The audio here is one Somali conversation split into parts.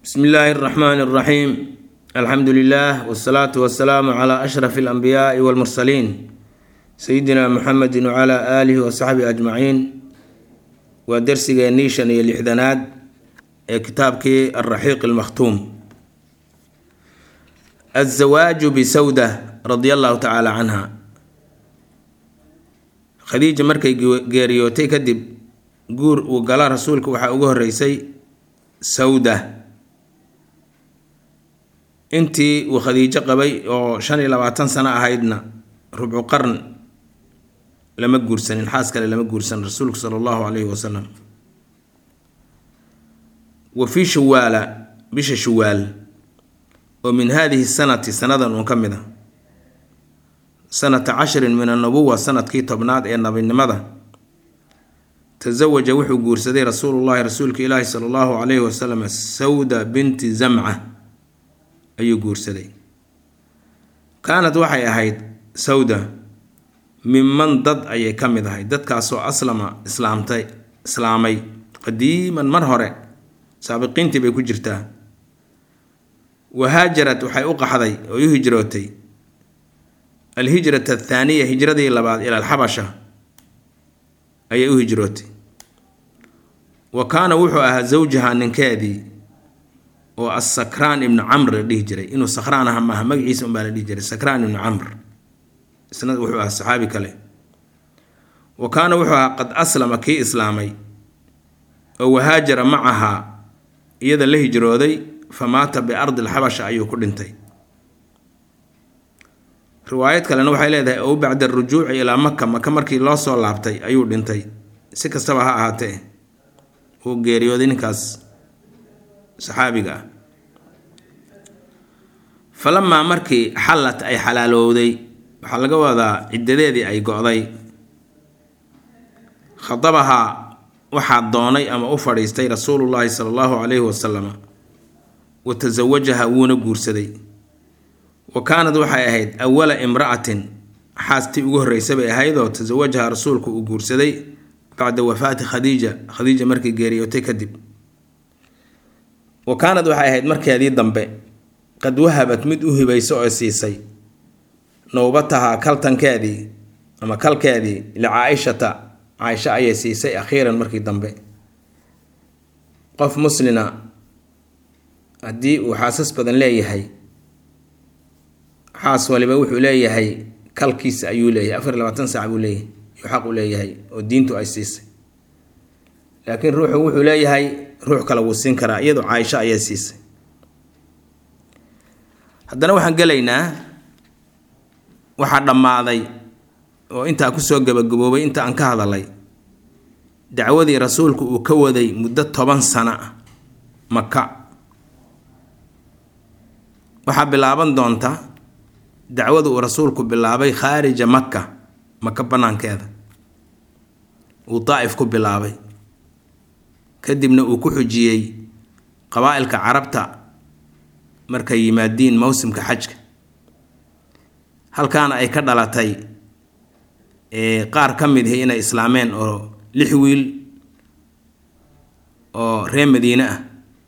bsmi illaahi اraxmaan اraxiim alxamdu lilah wsalaatu wasalaamu cla ashraf اlanbiyaai wاlmursaliin sayidina muxamedi wcla aalihi wasaxbihi ajmaciin waa dersigeennii shan iyo lixdanaad ee kitaabkii alraxiiq almakhtuum azawaaju bisawda radia allahu tacaala canha khadiija markay geeriyootay kadib guur uu gala rasuulka waxaa ugu horeysay sawda intii uu khadiijo qabay oo shan iyo labaatan sano ahaydna rubcu qarn lama guursanin xaas kale lama guursan rasuulku sala allahu calayhi wasalam wa fii shawaala bisha shawaal oo min haadihi sanati sanadan uun ka mid a sanata cashrin min annubuwa sanadkii tobnaad ee nabinimada tasawaja wuxuu guursaday rasuulullahi rasuulka ilaahi sala allahu calayhi wasalam sawda binti zamca ayuu guursaday kaanad waxay ahayd sawda miman dad ayay ka mid ahayd dadkaasoo aslama islaamtay islaamay qadiiman mar hore saabiqiintii bay ku jirtaa wahaajarad waxay u qaxday oo u hijrootay alhijrata athaaniya hijradii labaad ila alxabasha ayay u hijrootay wa kaana wuxuu ahaa zawjaha ninkeedii oo asakraan ibnu camr la dhihi jiray inuu sakraan aha maaha magaciisa unbaa la dhihi jiray sakraan ibnu camr isna wuxuu ahaa saxaabi kale wa kaana wuxuu ahaa qad aslama kii islaamay oo wahaajara macahaa iyada la hijrooday fa maata biardi alxabasha ayuu ku dhintay riwaayad kalena waxay leedahay ow bacda arujuuci ilaa maka maka markii loo soo laabtay ayuu dhintay si kastaba ha ahaatee uu geeriyooday ninkaas saxaabiga ah falamaa markii xallat ay xalaalowday waxaa laga wadaa ciddadeedii ay go-day khadabahaa waxaa doonay ama u fadhiistay rasuulullaahi sala allahu calayhi wasalama wa tasawajaha wuuna guursaday wa kaanad waxay ahayd awala imra'atin xaastii ugu horreysa bay ahaydoo tasawajaha rasuulku uu guursaday bacda wafaati khadiija khadiija markii geeriyootay kadib wa kaanad waxay ahayd markeedii dambe qad wahabat mid u hibayso oo siisay nowbatahaa kaltankeedii ama kalkeedii licaa-ishata caaisha ayay siisay akhiiran markii dambe qof muslina haddii uu xaasas badan leeyahay xaas waliba wuxuu leeyahay kalkiisa ayuu leeyahay afar iyo labaatan saac buu leeyahay yuu xaq u leeyahay oo diintu ay siisay laakiin ruuxu wuxuu leeyahay ruux kale wuu siin karaa iyadoo caaisho ayaa siisay haddana waxaan gelaynaa waxaa dhammaaday oo intaa kusoo gabagaboobay inta aan ka hadalay dacwadii rasuulku uu ka waday muddo toban sano ah maka waxaa bilaaban doonta dacwada uu rasuulku bilaabay khaarija maka maka bannaankeeda uu daa'if ku bilaabay kadibna uu ku xujiyey qabaa'ilka carabta markay yimaadiin mowsimka xajka halkaana ay ka dhalatay qaar ka mid ihi inay islaameen oo lix wiil oo reer madiine ah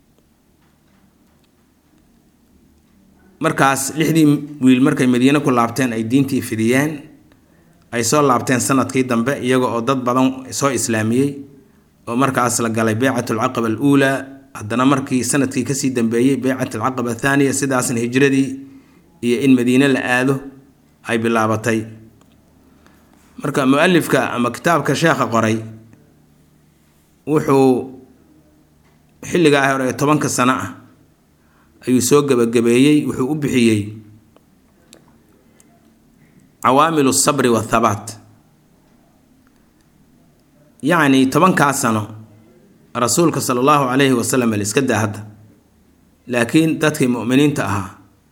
markaas lixdii wiil markay madiine ku laabteen ay diintii fidiyeen ay soo laabteen sanadkii dambe iyaga oo dad badan soo islaamiyey oo markaas la galay beycat alcaqaba aluulaa haddana markii sanadkii kasii dambeeyey beycat alcaqaba athaaniya sidaasna hijradii iyo in madiine la aado ay bilaabatay marka mu-alifka ama kitaabka sheekha qoray wuxuu xilligaa hore ee tobanka sano ah ayuu soo gebagabeeyey wuxuu u bixiyey cawaamilu sabri wathabaat yacni tobankaa sano rasuulka sala allahu calayhi wasalam la iska daa hadda laakiin dadkii mu'miniinta ahaa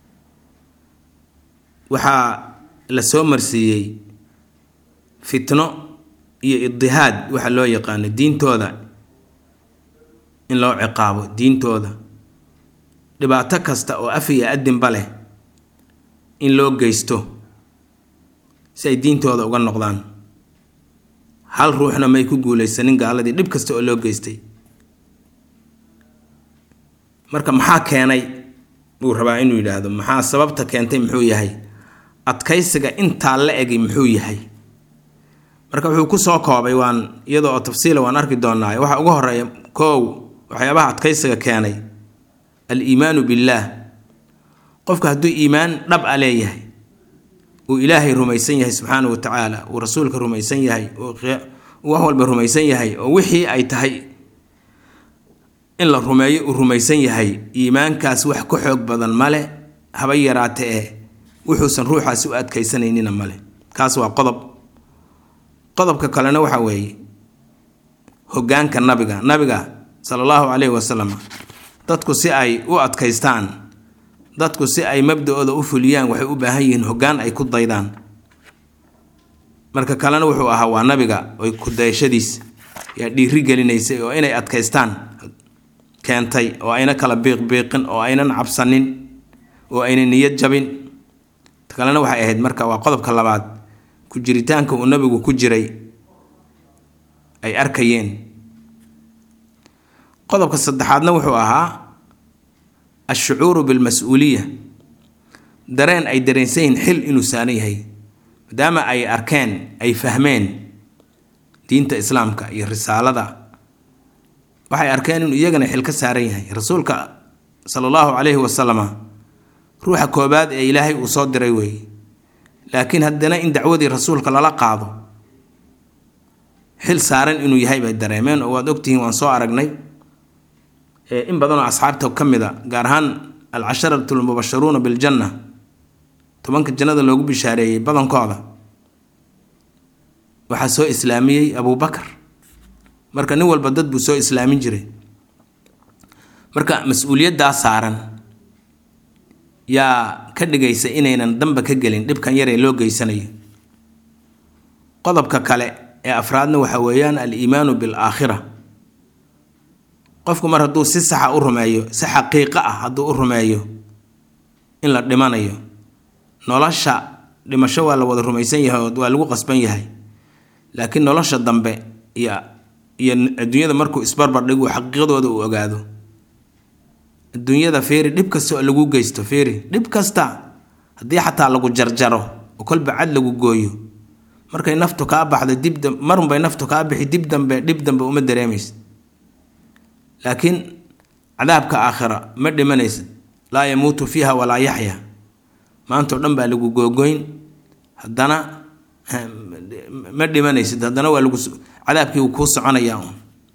waxaa la soo marsiiyey fitno iyo idihaad waxa loo yaqaano diintooda in loo ciqaabo diintooda dhibaato kasta oo af iyo adinba leh in loo geysto si ay diintooda uga noqdaan hal ruuxna may ku guulaysanin gaaladii dhib kasta oo loo geystay marka maxaa keenay buu rabaa inuu yidhaahdo maxaa sababta keentay muxuu yahay adkaysiga intaa la egi muxuu yahay marka wuxuu ku soo koobay waan iyadoo oo tafsiila waan arki doonaa waxa ugu horeeya koow waxyaabaha adkaysiga keenay al-iimaanu billaah qofka hadduu iimaan dhab a leeyahay uu ilaahay rumaysan yahay subxaana wa tacaala uu rasuulka rumaysan yahay uu wax walba rumaysan yahay oo wixii ay tahay in la rumeeyo uu rumaysan yahay iimaankaas wax ka xoog badan male haba yaraate eh wuxuusan ruuxaasi u adkaysanaynina male kaas waa qodob qodobka kalena waxa weeye hoggaanka nabiga nabiga sala allahu calayhi wasalam dadku si ay u adkaystaan dadku si ay mabda-ooda u fuliyaan waxay u baahan yihiin hoggaan ay ku daydaan marka kalena wuxuu ahaa waa nabiga oy kudayashadiis yaa dhiiri gelinaysay oo inay adkaystaan keentay oo ayna kala biiqbiiqin oo aynan cabsanin oo ayna niyad jabin kalena waxay ahayd marka waa qodobka labaad ku jiritaanka uu nabigu ku jiray ay arkayeen qodobka saddexaadna wuxuu ahaa ashucuuru bilmas-uuliya dareen ay dareensan yihiin xil inuu saaran yahay maadaama ay arkeen ay fahmeen diinta islaamka iyo risaalada waxay arkeen inuu iyagana xil ka saaran yahay rasuulka sala allahu calayhi wasalama ruuxa koobaad ee ilaahay uu soo diray weeye laakiin haddana in dacwadii rasuulka lala qaado xil saaran inuu yahay bay dareemeen oo waad ogtihiin waan soo aragnay in badanoo asxaabta ka mid a gaar ahaan alcasharatu almubasharuuna biljanna tobanka jannada loogu bishaareeyey badankooda waxaa soo islaamiyey abubakar marka nin walba dad buu soo islaamin jiray marka mas-uuliyaddaa saaran yaa ka dhigaysa inaynan damba ka gelin dhibkan yaree loo geysanayo qodobka kale ee afraadna waxa weeyaan al-iimaanu bil-aakhira qofku mar hadduu si saxa u rumeeyo si xaqiiqo ah hadduu u rumeeyo in la dhimanayo nolosha dhimasho waa la wada rumaysan yahay oo waa lagu qasban yahay laakiin nolosha dambe iyo iyo adduunyada markuu isbarbar dhigu xaqiiqdooda uu ogaado adduunyada feeri dhib kasta oo lagu geysto feeri dhib kasta haddii xataa lagu jarjaro oo kolba cad lagu gooyo markay naftu kaa baxdo dib marunbay naftu kaa bixi dib dambe dhib dambe uma dareemaysid laakiin cadaabka aakhira ma dhimanaysid laa yamuutu fiiha walaa yaxya maantao dhan baa lagu googoyn haddana ma dhimanaysid haddana waa lagu cadaabkii kuu soconayaa un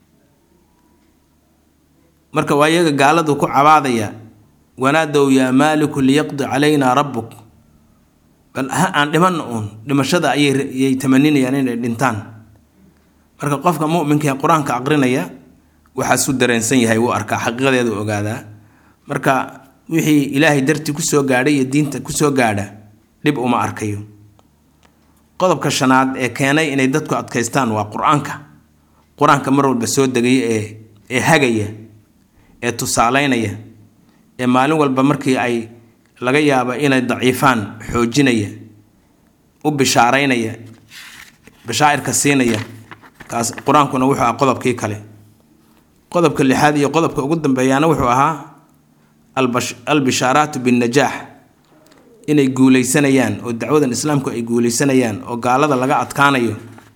marka waa iyaga gaaladu ku cabaadaya wanaadow yaa maaliku liyaqdi calaynaa rabbuk bal ha aan dhimanna uun dhimashada ayayay tamaninayaan inay dhintaan marka qofka muminka ee qur-aanka aqrinaya waxaasuu dareensan yahay wuu arkaa xaqiiqadeedu ogaadaa marka wixii ilaahay dartii kusoo gaadhay iyo diinta kusoo gaadha dhib uma arkayo qodobka shanaad ee keenay inay dadku adkaystaan waa qur-aanka qur-aanka mar walba soo degaya ee ee hagaya ee tusaaleynaya ee maalin walba markii ay laga yaabo inay daciifaan xoojinaya u bishaaraynaya bashaa'irka siinaya kaas qur-aankuna wuxuu ahaa qodobkii kale qodobka lixaad iyo qodobka ugu dambeeyaana wuxuu ahaa albishaaraatu binnajaax inay guuleysanayaan oo dacwadan islaamku ay guuleysanayaan oo gaalada laga adkaanayo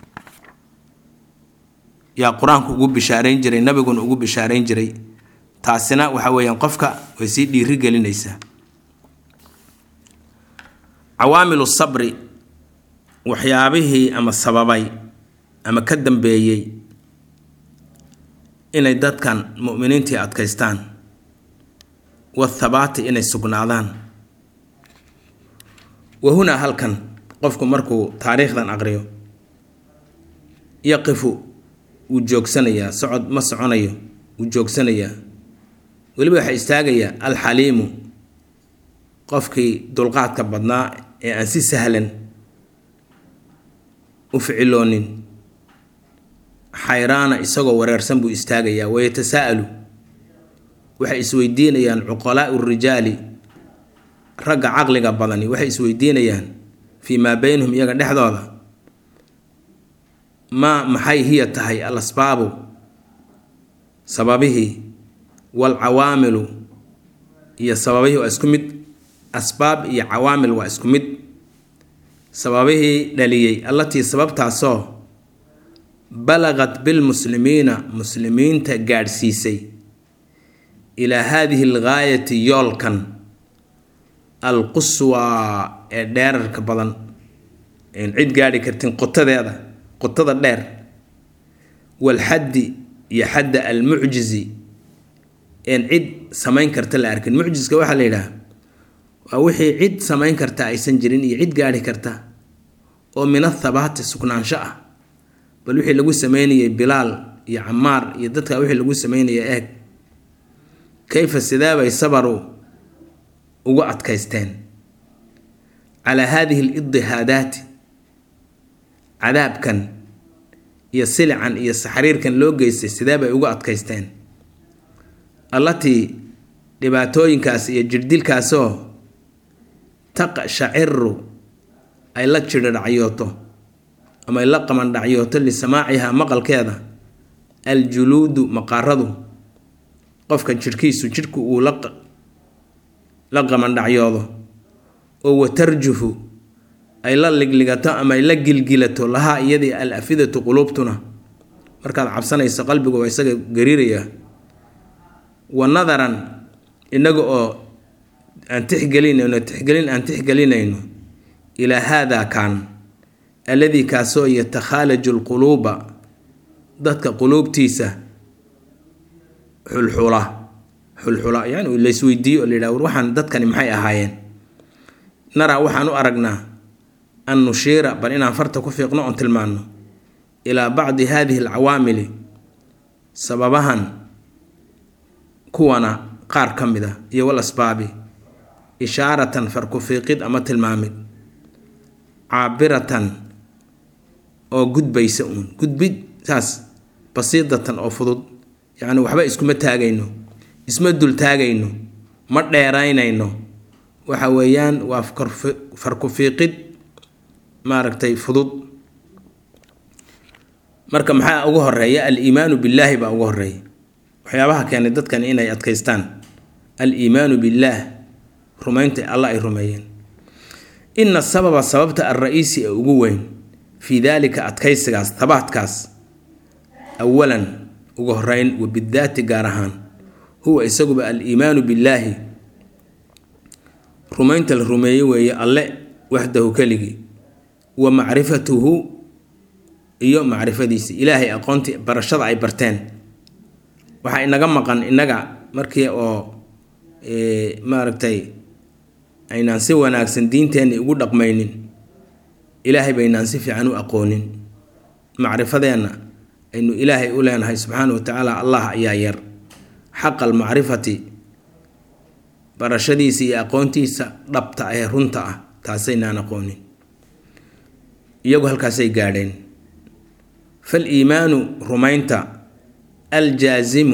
yaa qur-aanku ugu bishaarayn jiray nabiguna ugu bishaarayn jiray taasina waxa weeyaan qofka way sii dhiiri gelinaysaa cawaamilu sabri waxyaabihii ama sababay ama ka dambeeyey inay dadkan mu'miniintii adkaystaan wathabaati inay sugnaadaan wa hunaa halkan qofku markuu taariikhdan aqriyo yaqifu wuu joogsanayaa socod ma soconayo wuu joogsanayaa weliba waxaa istaagayaa alxaliimu qofkii dulqaadka badnaa ee aan si sahlan u ficiloonin xayraana isagoo wareersan buu istaagayaa wayatasaa'alu waxay isweydiinayaan cuqalaa'u rijaali ragga caqliga badani waxay isweydiinayaan fii maa beynahum iyaga dhexdooda maa maxay hiya tahay al asbaabu sababihii waalcawaamilu iyo sababihii waa isku mid asbaab iyo cawaamil waa isku mid sababihii dhaliyey allatii sababtaasoo balaqat bilmuslimiina muslimiinta gaadhsiisay ilaa haadihi algaayati yoolkan alquswaa ee dheerarka badan een cid gaadhi kartin qotadeeda qotada dheer walxaddi iyo xadda almucjizi een cid samayn karta la arkin mucjiska waxaa la yidhaha waa wixii cid samayn karta aysan jirin iyo cid gaadhi karta oo min athabaati sugnaansho ah bal wixii lagu sameynayay bilaal iyo camaar iyo dadka wixii lagu sameynaya eeg kayfa sidaabay sabaru ugu adkaysteen calaa haadihi alidihaadaati cadaabkan iyo silican iyo saxriirkan loo geystay sideebay ugu adkaysteen allatii dhibaatooyinkaas iyo jirdilkaasoo taqshaciru ay la jidhadhacyooto ama ay la qamandhacyooto lisamaacihaa maqalkeeda aljuluudu maqaaradu qofka jidhkiisu jidhku uu la qamandhacyoodo oo watarjufu ay la ligligato ama ay la gilgilato lahaa iyadii al afidatu quluubtuna markaad cabsanayso qalbigu waa isaga gariiraya wa nadaran inaga oo aan tixgelinayno tixgelin aan tixgelinayno ilaa haadaa kaan alladii kaasoo yatakhaalaju lquluuba dadka quluubtiisa xulxula xulxula yani laysweydiiyo oo la yidhaha war waxaan dadkani maxay ahaayeen naraa waxaan u aragnaa an nushiira bal inaan farta ku fiiqno oon tilmaanno ilaa bacdi haadihi alcawaamili sababahan kuwana qaar ka mid a iyo wal asbaabi ishaaratan farku fiiqid ama tilmaamid caabiratan oo gudbaysa uun gudbid saas basiidatan oo fudud yacni waxba iskuma taagayno isma dul taagayno ma dheeraynayno waxa weeyaan waa farku fiiqid maaragtay fudud marka maxaa ugu horeeya al-iimaanu billaahi baa ugu horeeya waxyaabaha keenay dadkan inay adkaystaan al-iimaanu billaah rumaynta alla ay rumeeyeen ina sababa sababta alra-iisi ee ugu weyn fii daalika adkaysigaas tabaadkaas awalan ugu horeyn wa bidaati gaar ahaan huwa isaguba al-iimaanu billaahi rumaynta la rumeeye weeye alle waxdahu keligii wa macrifatuhu iyo macrifadiisi ilaahay aqoontii barashada ay barteen waxaa inaga maqan innaga markii oo maaragtay aynaan si wanaagsan diinteenni ugu dhaqmaynin ilaahay baynaan si fiican u aqoonin macrifadeenna aynu ilaahay u leenahay subxaana wa tacaala allah ayaa yar xaqa almacrifati barashadiisa iyo aqoontiisa dhabta ee runta ah taasaynaan aqoonin iyagu halkaasay gaadheen fal iimaanu rumaynta aljaasimu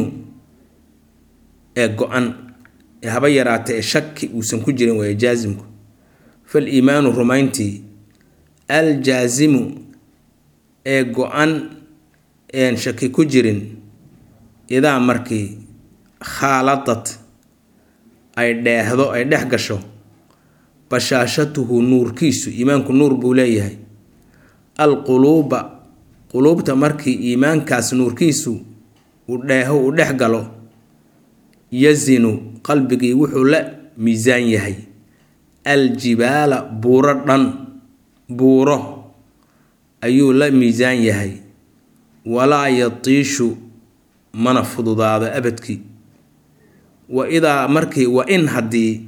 ee go-an ee haba yaraata ee shaki uusan ku jirin waaya jaasimku fal iimaanu rumayntii aljaasimu ee go-an een shaki ku jirin idaa markii khaaladad ay dheehdo ay dhex gasho bashaashatuhu nuurkiisu iimaanku nuur buu leeyahay alquluuba quluubta markii iimaankaas nuurkiisu uu dheeho uu dhex galo yazinu qalbigii wuxuu la miisaan yahay aljibaala buuro dhan buuro ayuu la miisaan yahay walaa yatiishu mana fududaado abadkii wa idaa markii wa in haddii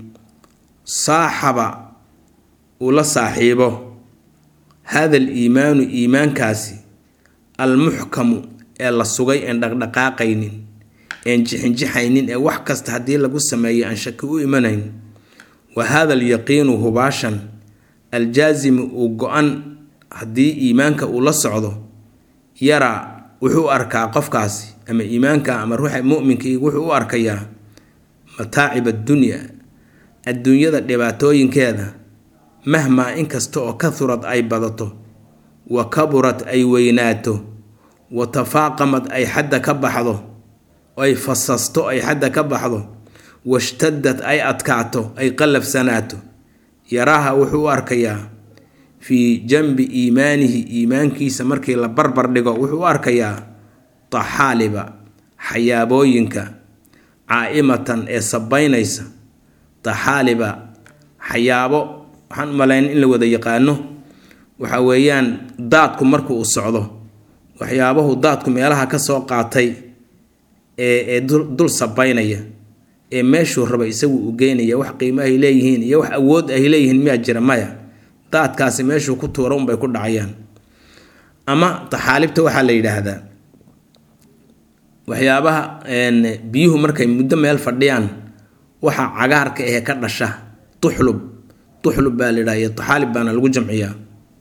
saaxaba uu la saaxiibo hada aliimaanu iimaankaasi almuxkamu ee la sugay een dhaqdhaqaaqaynin een jixinjixaynin ee wax kasta haddii lagu sameeyo aan shaki u imanayn wa hada alyaqiinu hubaashan aljaasimu uu go-an haddii iimaanka uu la socdo yaraa wuxuu u arkaa qofkaasi ama iimaanka ama ruuxa muminkii wuxuu u arkayaa mataacib addunya adduunyada dhibaatooyinkeeda mahmaa inkasta oo kahurad ay badato wa kaburad ay weynaato wa tafaaqamad ay xadda ka baxdo ay fasasto ay xadda ka baxdo washtadad ay adkaato ay qallafsanaato yaraaha wuxuu u arkayaa fii janbi iimaanihi iimaankiisa markii la barbar dhigo wuxuu u arkayaa taxaaliba xayaabooyinka caa-imatan ee sabaynaysa taxaaliba xayaabo waxaan u malayn in la wada yaqaano waxa weeyaan daadku marku uu socdo waxyaabahu daadku meelaha ka soo qaatay ee ee dul sabaynaya ee meeshuu raba isagu u geynaya wax qiimo ay leeyihiin iyo wax awood ay leeyihiin miyaa jira maya daadkaasi meeshuu ku tuuro unbay ku dhacayaan ama taxaalibta waxaa la yidhaahdaa waxyaabaha biyuhu markay muddo meel fadhiyaan waxa cagaarka ahe ka dhasha tuxlub tuxlub baa la yidhaha iyo taxaalib baana lagu jamciyaa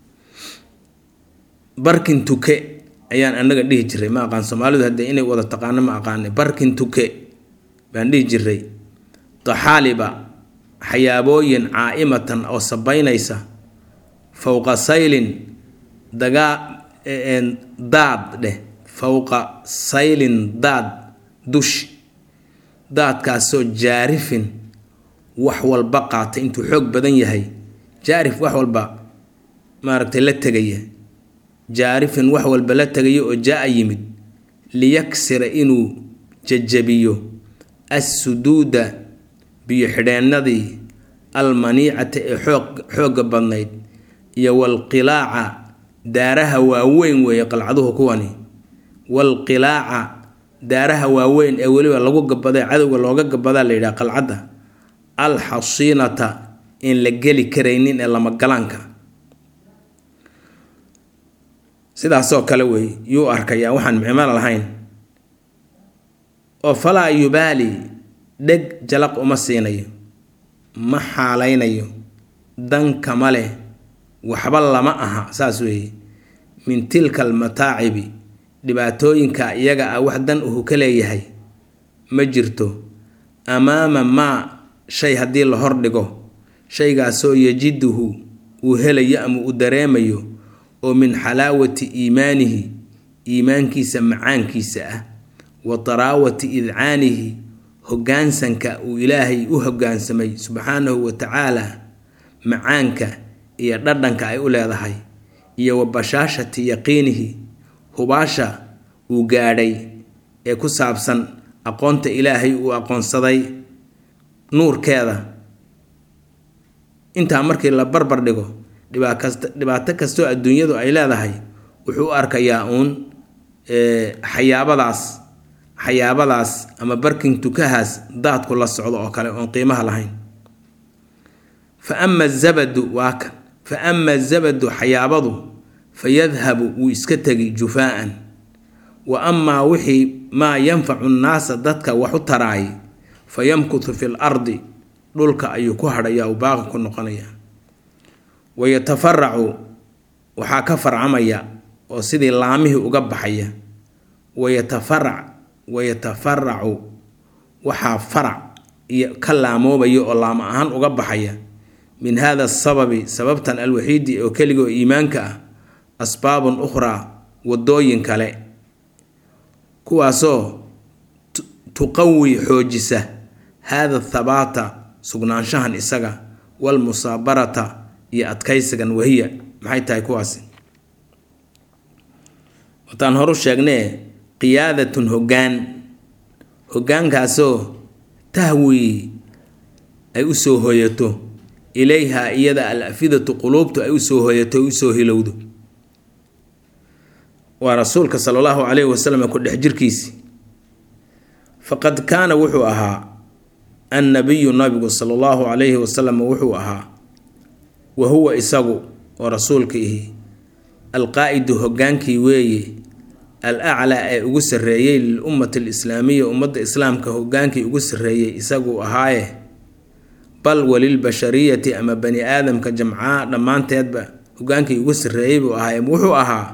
barkin tuke ayaan anaga dhihi jiray ma aqaan soomaalidu haddee inay wada taqaano ma aqaanay barkin tuke baan dhihi jiray taxaaliba xayaabooyin caa-imatan oo sabaynaysa fowqa saylin dagaa daad dheh fowqa saylin daad dushi daadkaasoo jaarifin wax walba qaatay intuu xoog badan yahay jaarif wax walba maaragtay la tegaya jaarifin wax walba la tegaya oo jaa-a yimid liyaksira inuu jajabiyo assuduuda biyo xidheennadii almaniicata ee xoog xoogga badnayd iyo walqilaaca daaraha waaweyn weeye qalcaduhu kuwani walqilaaca daaraha waaweyn ee weliba lagu gabada cadowga looga gabadaa la yidhaha qalcadda alxasiinata in la geli karaynin ee lamagalaanka sidaasoo kale wey yuu arkayaa waxaan micmalo lahayn oo falaa yubaali dheg jalaq uma siinayo ma xaalaynayo dan kama leh waxba lama aha saas weeye min tilka almataacibi dhibaatooyinka iyaga ah wax dan uhu ka leeyahay ma jirto amaama maa shay haddii la hordhigo shaygaasoo yajiduhu uu helayo ama uu dareemayo oo min xalaawati iimaanihi iimaankiisa macaankiisa ah wa taraawati idcaanihi hoggaansanka uu ilaahay u hoggaansamay subxaanahu wa tacaala macaanka iyo dhadhanka ay u leedahay iyo wa bashaashati yaqiinihi hubaasha uu gaadhay ee ku saabsan aqoonta ilaahay uu aqoonsaday nuurkeeda intaa markii la barbar dhigo dhibaato kastoo adduunyadu ay leedahay wuxuu u arkayaa uun xayaabadaas xayaabadaas ama barkin tukahaas daadku la socdo oo kale oon qiimaha lahayn fa ama zabadu waa kan fa ama zabadu xayaabadu fa yadhabu wuu iska tegi jufaa-an wa amaa wixii maa yanfacu nnaasa dadka wax u taraay fa yamkuthu fi l ardi dhulka ayuu ku hadhayaa uu baaqi ku noqonayaa wayatafaracu waxaa ka farcamaya oo sidii laamihii uga baxaya wayatafarac wayatafaracu waxaa farac iyo ka laamoobaya oo laamo ahaan uga baxaya min hada asababi sababtan alwaxiidi oo keliga oo iimaanka ah asbaabun ukhraa wadooyin kale kuwaasoo tuqawi xoojisa hada thabaata sugnaanshahan isaga walmusaabarata iyo adkaysigan wahiya maxay tahay kuwaasi wataan horu sheegnee qiyaadatun hoggaan hoggaankaasoo tahwii ay u soo hoyato ilayha iyada al afidatu quluubtu ay usoo hoyato ay usoo hilowdo waa rasuulka sala allahu calayhi wasalam ku dhex jirkiisii faqad kaana wuxuu ahaa annabiyu nabigu sala allahu calayhi wasalam wuxuu ahaa wa huwa isagu oo rasuulka ihi alqaa-idu hoggaankii weeye al aclaa ee ugu sarreeyey lilummati alislaamiya ummadda islaamka hoggaankii ugu sarreeyey isaguu ahaaye bal walilbashariyati ama bani aadamka jamcaa dhammaanteedba hoggaankii ugu sarreeyey buu ahaaye wuxuu ahaa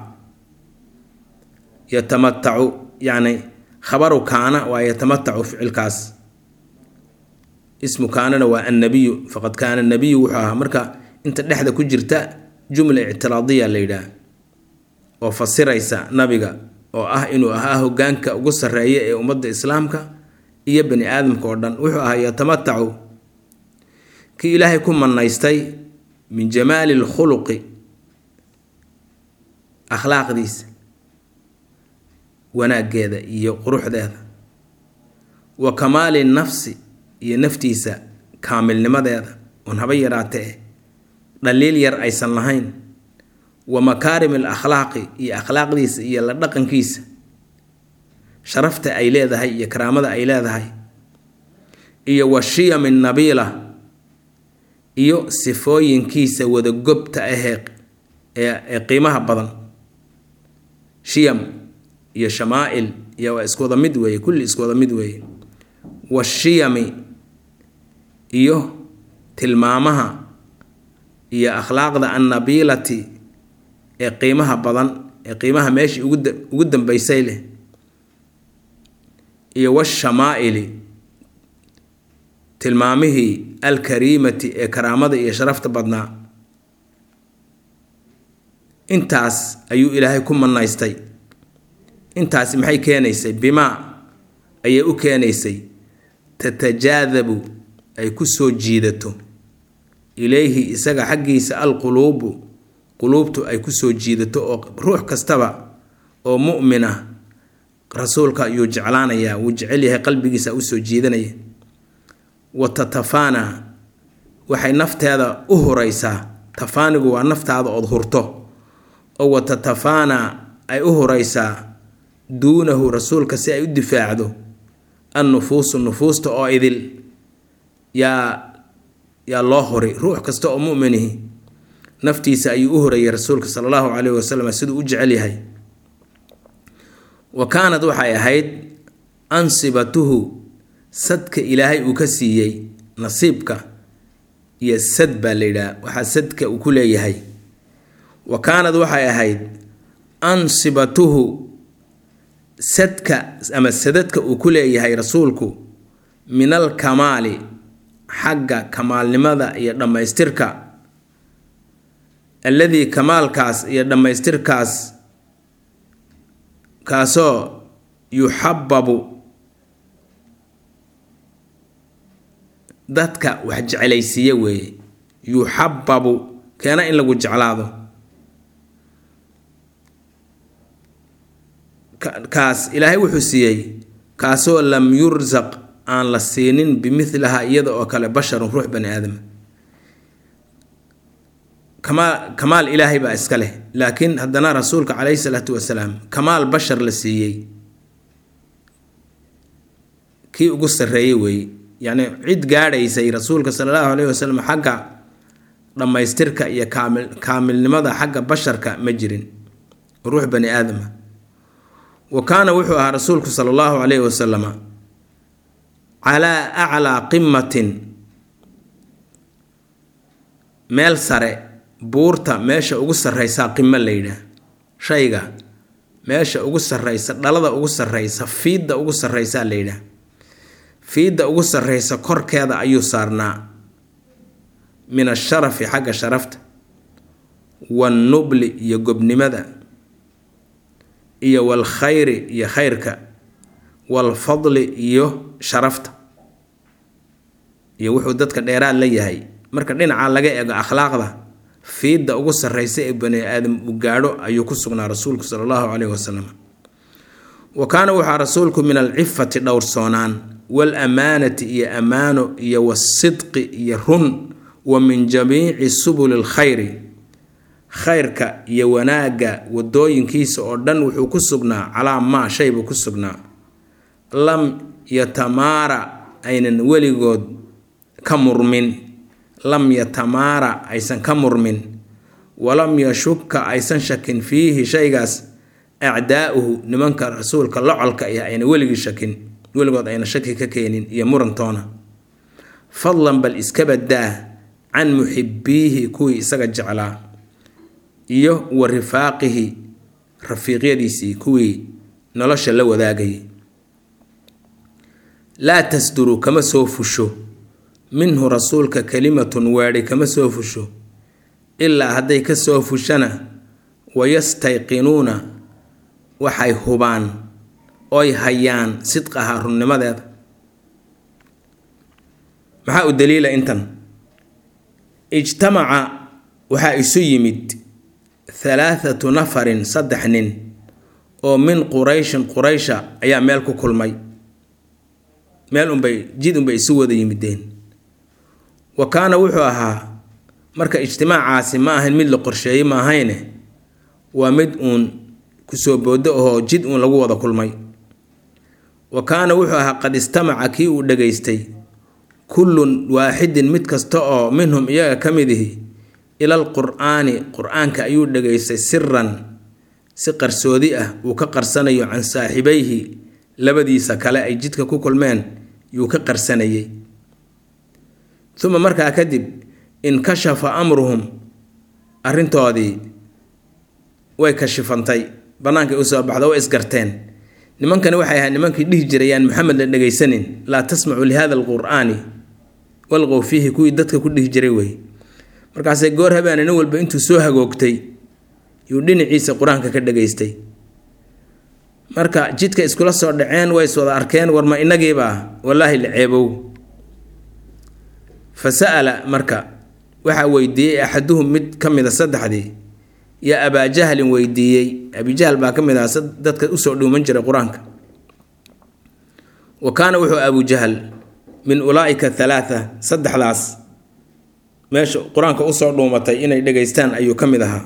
yatamatacu yacni khabaru kaana waa yatamatacu ficilkaas ismu kaanana waa annabiyu faqad kaana nabiyu wuxuu ahaa marka inta dhexda ku jirta jumla ictiraadiya la yidhaah oo fasiraysa nabiga oo ah inuu ahaa hoggaanka ugu sarreeya ee ummadda islaamka iyo bani aadamka oo dhan wuxuu ahaa yatamatacu kii ilaahay ku manaystay min jamaali lkhuluqi akhlaaqdiisa wanaaggeeda iyo quruxdeeda wa kamaali nafsi iyo naftiisa kaamilnimadeeda oon haba yaraatee dhaliil yar aysan lahayn wa makaarim al akhlaaqi iyo akhlaaqdiisa iyo la dhaqankiisa sharafta ay leedahay iyo karaamada ay leedahay iyo wa shiyami nabiila iyo sifooyinkiisa wadagobta ahee ee qiimaha badan shiyam iyo shamaail iyo waa isku wada mid weeye kulli isku wada mid weeye washiyami iyo tilmaamaha iyo akhlaaqda annabiilati ee qiimaha badan ee qiimaha meeshii ugu dambeysay leh iyo washamaaili tilmaamihii alkariimati ee karaamada iyo sharafta badnaa intaas ayuu ilaahay ku manaystay intaasi maxay keenaysay bimaa ayay u keenaysay tatajaadabu ay ku soo jiidato ilayhi isaga xaggiisa alquluubu quluubtu ay ku soo jiidato oo ruux kastaba oo mu'min ah rasuulka ayuu jeclaanayaa wuu jecel yahay qalbigiisa usoo jiidanaya wa tatafaana waxay nafteeda u huraysaa tafaanigu waa naftaada ood hurto oo wa tatafaana ay u huraysaa duunahu rasuulka si ay u difaacdo annufuusu nufuusta oo idil yaa yaa loo horay ruux kasta oo muminihi naftiisa ayuu u horayay rasuulka sala allahu caleyhi wasalam siduu u jecel yahay wa kaanad waxay ahayd ansibatuhu sadka ilaahay uu ka siiyey nasiibka iyo sad baa la yidhaha waxaa sadka uu ku leeyahay wa kaanad waxay ahayd ansibatuhu sadka ama sadadka uu ku leeyahay rasuulku min alkamaali xagga kamaalnimada iyo dhammaystirka alladii kamaalkaas iyo dhammaystirkaas kaasoo yuxababu dadka wax jeclaysiiye weeye yuxababu keena in lagu jeclaado kaas ilaahay wuxuu siiyey kaasoo lam yursaq aan la siinin bimidlaha iyada oo kale basharun ruux bani aadama kamaal kamaal ilaahay baa iska leh laakiin haddana rasuulka caleyhi salaatu wasalaam kamaal bashar la siiyey kii ugu sarreeyey weeye yacni cid gaadhaysay rasuulka sala allahu caleyhi wasalam xagga dhammaystirka iyo kaamil kaamilnimada xagga basharka ma jirin ruux bani aadama wa kaana wuxuu ahaa rasuulku sala allahu caleyhi wasalama calaa aclaa qimatin meel sare buurta meesha ugu sarreysaa qimo la yidhaah shayga meesha ugu sarreysa dhalada ugu sarreysa fiidda ugu sarreysaa la yidhaah fiidda ugu sarreysa korkeeda ayuu saarnaa min asharafi xagga sharafta wannubli iyo gobnimada iyo walkhayri iyo khayrka walfadli iyo sharafta iyo wuxuu dadka dheeraad la yahay marka dhinaca laga eego akhlaaqda fiidda ugu sarreysa ee bani aadam uu gaadho ayuu ku sugnaa rasuulku sala allahu caleyhi wasalam wa kaana waxaa rasuulku min alcifati dhowrsoonaan waalamaanati iyo ammaano iyo wasidqi iyo run wa min jamiici subuli lkhayri khayrka iyo wanaagga wadooyinkiisa oo dhan wuxuu ku sugnaa calaa maa shay buu ku sugnaa lam yatamaara aynan weligood ka murmin lam yatamaara aysan ka murmin walam yashuka aysan shakin fiihi shaygaas acdaa'uhu nimanka rasuulka locolka ah ayna weligii shakin weligood ayna shaki ka keenin iyo murantoona fadlan bal iska badaa can muxibiihi kuwii isaga jeclaa iyo wa rifaaqihi rafiiqyadiisii kuwii nolosha la wadaagayay laa tasduru kama soo fusho minhu rasuulka kalimatun weedhi kama soo fusho ilaa hadday ka soo fushana wayastayqinuuna waxay hubaan oy hayaan sidqaha runnimadeeda maxaa u daliila intan ijtamaca waxaa isu yimid halaathatu nafarin saddex nin oo min qurayshin quraysha ayaa meel ku kulmay meel unbay jid unbay isu wada yimideen wa kaana wuxuu ahaa marka ijtimaacaasi ma ahayn mid la qorsheeyey ma ahayne waa mid uun kusoo boodo ahoo jid uun lagu wada kulmay wa kaana wuxuu ahaa qad istamaca kii uu dhegaystay kullun waaxidin mid kasta oo minhum iyaga ka mid ihi ilal qur'aani qur-aanka ayuu dhegaystay siran si qarsoodi ah uu ka qarsanayo can saaxibayhi labadiisa kale ay jidka ku kulmeen yuu ka qarsanayay uma markaa kadib inkashafa amruhum arrintoodii way kashifantay bannaankay usoo baxda way isgarteen nimankani waxay ahayd nimankii dhihi jirayaan maxamed la dhegaysanin laa tasmacu lihada alqur'aani walqow fiihi kuwii dadka ku dhihi jiray wey markaasay goor habeene nin walba intuu soo hagoogtay yuu dhinaciisa qur-aanka ka dhegaystay marka jidka iskula soo dhaceen way is wada arkeen warma inagiibaa wallaahi la ceebow fa sa'ala marka waxaa weydiiyey axaduhum mid ka mid a saddexdii yaa abaajahlin weydiiyey abijahl baa ka mid aha dadka usoo dhuuman jiray qur-aanka wa kaana wuxuu abujahl min ulaa'ika halaatha saddexdaas meesha qur-aanka usoo dhuumatay inay dhegaystaan ayuu ka mid ahaa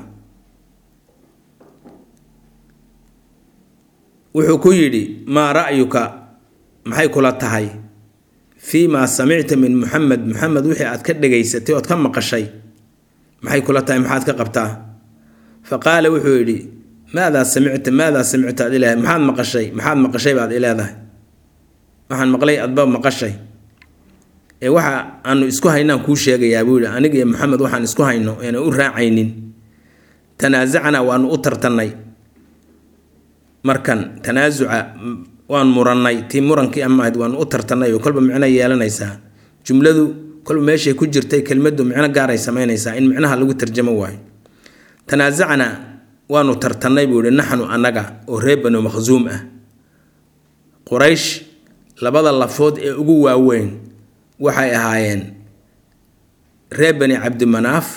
wuxuu ku yidhi maa ra'yuka maxay kula tahay fii maa samicta min muxamed muxamed wixii aad ka dhegaysatay ood ka maqashay maxay kula tahay maxaad ka qabtaa fa qaala wuxuu yidhi maadaa samicta maadaa samicta ad ileedahay maxaad maqashay maxaad maqashay baad ileedahay waxaan maqlay adba maqashay ee waxa aanu isku haynaan kuu sheegayaa buu yihi aniga iyo maxamed waxaan isku hayno eena u raacaynin tanaasacnaa waanu u tartannay markan tanaasuca waan murannay tii murankii ama ahayd waanu u tartannay oo kolba micno yeelanaysaa jumladu kolba meeshay ku jirtay kelmaddu micno gaaray samaynaysaa in micnaha lagu tarjamo waayo tanaasacnaa waanu tartannay buu yihi naxnu annaga oo reer banu makhsuum ah quraysh labada lafood ee ugu waaweyn waxay ahaayeen reer bani cabdimanaaf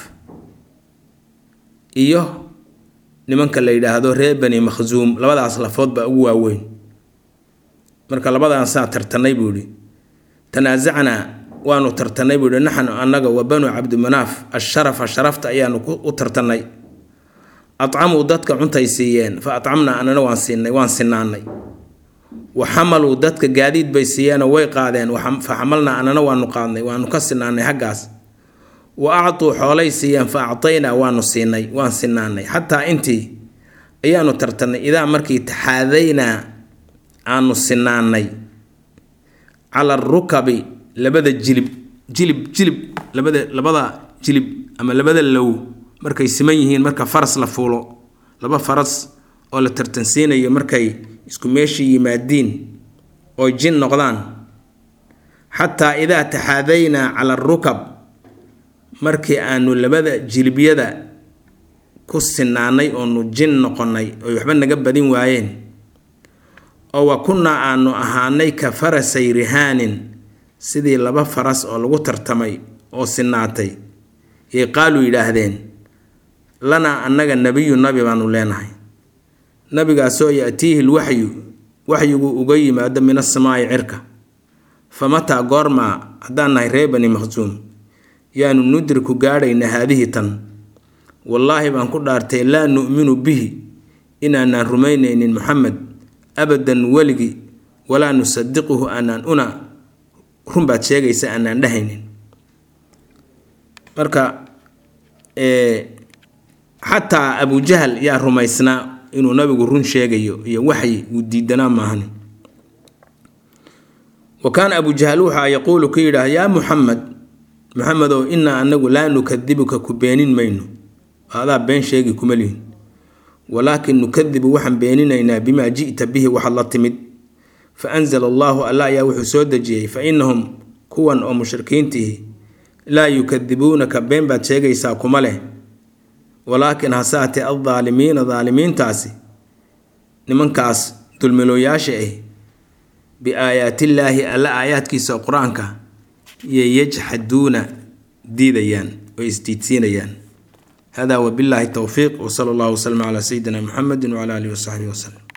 iyo nimanka la yidhaahdo reer bani makhsuum labadaas lafood baa ugu waaweyn marka labadaasaa tartannay buu yihi tanaasacnaa waanu tartannay buu yihi naxnu annaga wa banu cabdimanaaf asharafa sharafta ayaanu u tartannay acamuu dadka cuntay siiyeen fa acamnaa anana waan siinay waan sinaanay wa xamaluu dadka gaadiid bay siiyeenoo way qaadeen fa xamalnaa anana waanu qaadnay waanu ka sinaanay xaggaas wa actuu xoolay siiyeen fa actaynaa waanu siinay waan sinaanay xataa intii ayaanu tartannay idaa markii taxaadaynaa aanu sinaanay cala arukabi labada jilib jilib jilib labada labada jilib ama labada low markay siman yihiin marka faras la fuulo laba faras oo la tartansiinayo markay isku meeshii yimaadiin oo jin noqdaan xataa idaa taxaadaynaa cala arukab markii aanu labada jilibyada ku sinaanay oonu jin noqonnay oy waxba naga badin waayeen oo wa kunnaa aanu ahaanay ka farasay rihaanin sidii laba faras oo lagu tartamay oo sinaatay yay qaaluu yidhaahdeen lanaa annaga nebiyu nabi baanu leenahay nabigaasoo ya-tiihi lwaxyu waxyigu uga yimaado min asamaa'i cirka fa mataa goormaa haddaan nahay ree bani makhsuum yaanu nudriku gaadhayna haadihi tan wallaahi baan ku dhaartay laa nu'minu bihi inaanaan rumaynaynin moxamed abadan weligi walaa nusadiquhu aanaan una runbaad sheegaysa aanaan dhehaynin marka xataa abujahal yaa rumaysnaa inuu nabigu run sheegayo iyo waxyi uu diidanaa maahan wa kaana abujahal waxaa yaquulu ku yidhaah yaa muxamed muxamedow inaa anagu laa nukadibuka ku beenin mayno adaa been sheegi kuma lihin walaakin nukadibu waxaan beeninaynaa bimaa ji'ta bihi waxaad la timid fa anzala allaahu alla ayaa wuxuu soo dejiyey fa inahum kuwan oo mushrikiintihi laa yukadibuunaka been baad sheegaysaa kuma leh walaakin hasaate aldaalimiina daalimiintaasi nimankaas dulmilooyaasha ah biaayaatillaahi alla aayaadkiisa qur-aanka iyo yajxaduuna diidayaan oo isdiidsiinayaan hada wabillahi towfiiq wsala allahu waslama calaa sayidina muxamedi wcala alihi wasaxbihi waslem